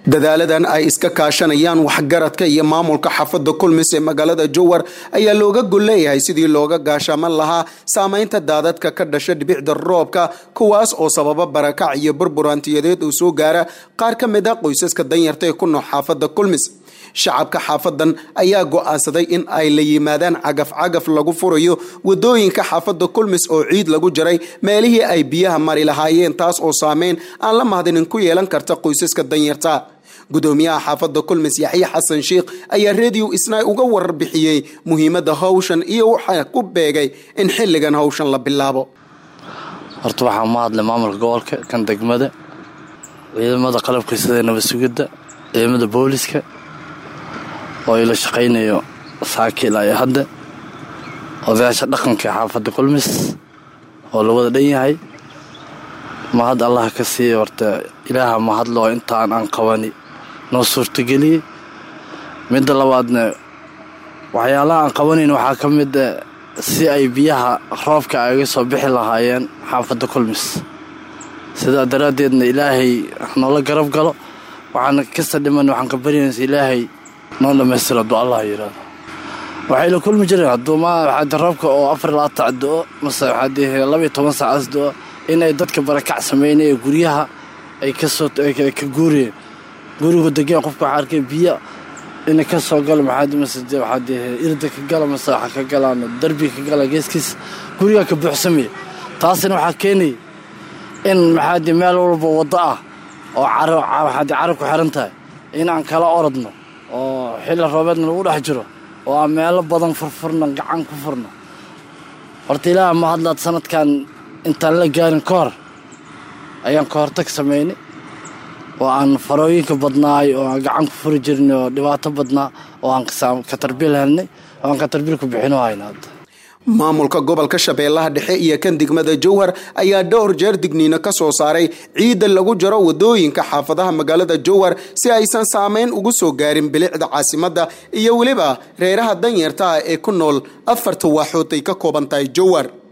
dadaaladan ay iska kaashanayaan waxgaradka iyo maamulka xaafadda kulmis ee magaalada jowar ayaa looga gol leeyahay sidii looga gaashaaman lahaa saameynta daadadka ka dhasha dhibicda roobka kuwaas oo sababa barakac iyo burburantiyadeed uu soo gaara qaar ka mid a qoysaska danyarta ee ku nooc xaafadda kulmis shacabka xaafadan ayaa go-aansaday in ay la yimaadaan cagaf-cagaf lagu furayo wadooyinka xaafadda kulmis oo ciid lagu jaray meelihii ay biyaha mari lahaayeen taas oo saameyn aan la mahdinin ku yeelan karta qoysaska danyarta gudoomiyaha xaafadda kulmis yaxye xasan sheikh ayaa rediyo isnaay uga warbixiyey muhiimadda hawshan iyo waxaa ku beegay in xilligan hawshan la bilaabo horta waxaa ma hadlay maamulka gobolka kan degmada ciidamada qalabka sida nabad sugidda ciidamada booliska oo ila shaqaynayo saakil ay hadda odayaasha dhaqanka xaafadda kulmis oo la wada dhan yahay mahad allah ka siiya horta ilaaha mahadloo intaan aan qabani noo suurtageliyey midda labaadna waxyaalaha aan qabanayn waxaa ka mida si ay biyaha roobka ay ga soo bixi lahaayeen xaafadda kulmis sidaa daraaddeedna ilaahay noola garab galo waxaan kasta dhiman waxaan ka baryanaysa ilaahay noo dhamaystira hadduu allah yidhaahdo waxay la kulmi jireen hadduu ma waxaade roobka oo afar labaatac do-o mase waxaadee labaiyo toban saacaas do-o inay dadka barakac sameynay ee guryaha ay kasoo ka guuriyeen gurigu degeen qofka waxaa arkay biyo inay ka soo galo maxaad mase waxaadee irda ka gala mase waxa ka galaan darbi ka gala geeskiis gurigaa ka buuxsamaya taasina waxaa keenaya in maxaade meel walba waddo ah oo waxaade carab ku xiran tahay inaan kala orodno oo xilli roobeedna lagu dhex jiro oo aan meelo badan furfurno gacan ku furno horta ilaaha ma hadlaad sanadkan intaan la gaarin ka hor ayaan ka hortag samaynay oo aan farooyinka badnaay oo aan gacan ku furi jirnay oo dhibaato badnaa oo aan katarbiil helnay oo aan katarbiil ku bixino hayna hadda maamulka gobolka shabeellaha dhexe iyo kan degmada jowhar ayaa dhowr jeer digniino ka soo saaray ciidda lagu jaro wadooyinka xaafadaha magaalada jowhar si aysan saameyn ugu soo gaarin bilicda caasimadda iyo weliba reeraha danyarta ah ee ku nool afarta waaxood ay ka kooban tahay jowhar